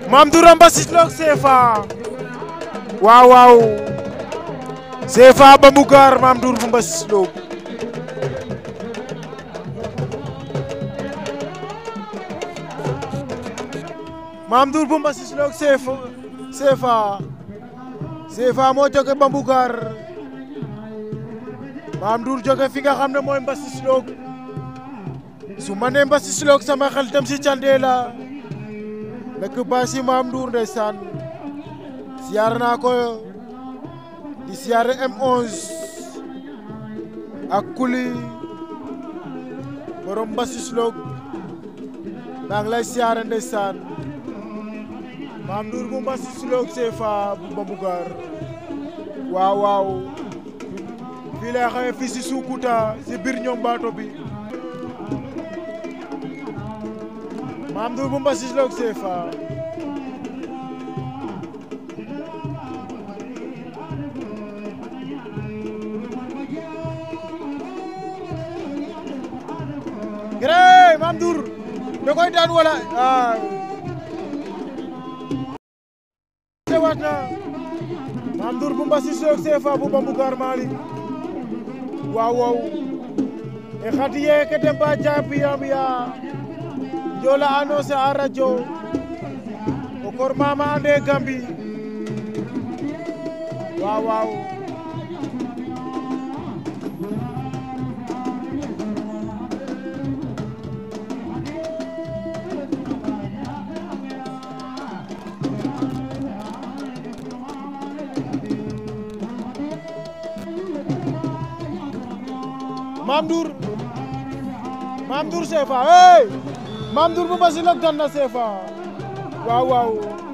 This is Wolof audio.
Mame Ndour a mbasisloog CFA waaw waaw CFA Bambougar Mame Ndour bu mbasisloog Mame Ndour bu mbasisloog CFA CFA CFA moo jóge Bambougar Mame Ndour jóge fi nga xam ne mooy mbasisloog su ma nee mbasisloog sama xel dem si Candela nekk baasi Mame Ndour ndeysaan siyaar naa ko di siyaare M11 ak kuli borom mbasisloog maa ngi lay siyaare ndeysaan Mame Ndour bu mbasisloog CFA bu Bambougar waaw waaw fii lay xëye fii si Sukuta si biir ñoom baato bi Mame Ndour bu mbasisloog CFA Gere Mame Ndour da koy daan wala ah teewaat na Mame Ndour bu mbasisloog CFA bu Bambougar Malick waaw waaw e xatiye ke temba japiyam ya jola annonce a radio o kor mama ande gambi waaw waaw Mame Ndour Mame Ndour CFA hey Mame Ndour bu mbasisloog daan na CFA waaw waaw